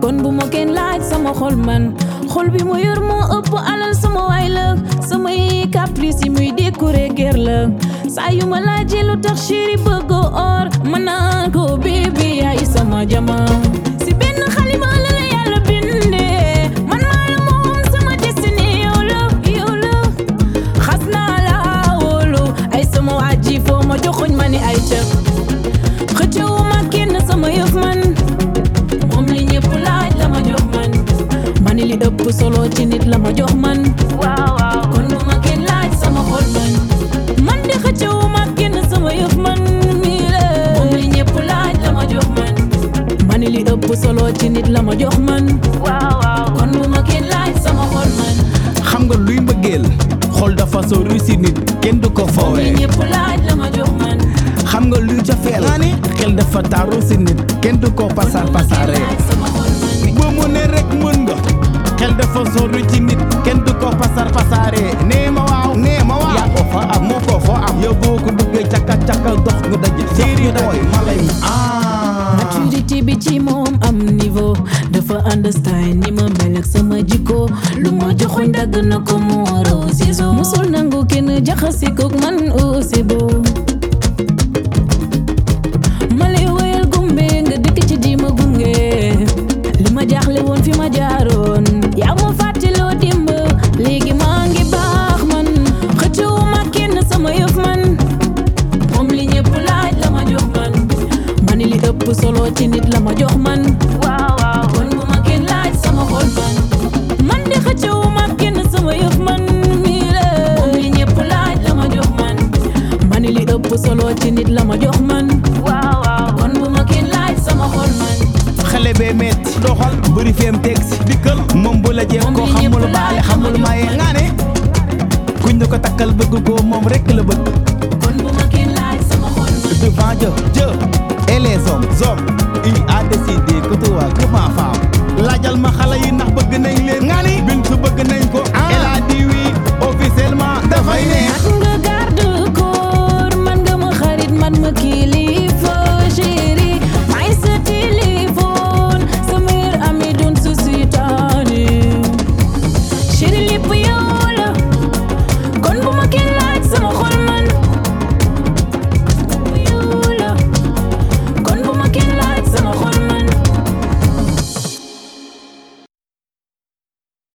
kon bu ma kenn laaj sama xol man xol bi mu yor moo ëpp alal sama waay la samay caprice yi muy décorer guerre la saa yu ma laajee lu tax chéri bëggoo or ma naan ko bébé yaay sama jama si benn xalima la la yàlla bindee man maa la moom sama destiné yow la yow la xas naa la wóolu ay sama waa ji foo ma joxuñ ma ni ay cëk xëccewu ma kenn sama yëf man moom li ñëpp laaj la ma jox man mani li ëpp solo ci nit la ma jox man waaw waaw kon bu ma kenn laaj sama xol man man di xëccewu ma kenn sama yëf man mii la moom li ñëpp laaj la ma jox man mani li ëpp solo ci nit la ma jox man waaw waaw kon bu ma kenn laaj sama xol man xam nga luy mbëggeel xol dafa sori si nit kenn du ko moom li foowee ñëpp laaj la ma jox man xam nga luy jafeel xel dafa taaru si nit kenn du ko pasar pasare sama xol man ba mu ne rek mën nga xel dafa sori ci nit kenn du ko pasar pasare nee ma waaw nee ma waaw yaa ko fa am moo ko fa am yow boo ko duggee caka caka dox nga daje séeri booy ma lay ah maturité bi ci moom am niveau dafa understand ni ma mel ak sama jikko lu ma joxoñ dagg na ko mu waroo ciseau musul nangu kenn jaxase kook man oh c'est beau ma lay woyal gumbe nga dëkk ci di ma gunge li ma jaaxle woon fi ma jaaroon yaa ma fàttaloo dimb léegi maa ngi baax man xëccoo ma kenn sama yëf man moom li ñëpp laaj la ma jox man mani li ëpp solo ci nit la ma jox man waaw waaw kon bu ma kenn laaj sama xol man man di xëccoo ma kenn sama yëf man mii la moom li ñëpp laaj la ma jox man mani li ëpp solo ci nit la ma jox man waaw waaw kon bu ma kenn laaj sama xol man xale bee metti doxal bëri feem teg si dikkal moom bu la jéem ko Moom li ñëpp xamul laaj baale la xamul ma maye jox nga ne kuñ ne ko takkal bëgg ko moom rek la bëgg kon bu ma kenn laaj sama xol man devant Dieu Dieu et les hommes hommes il a décidé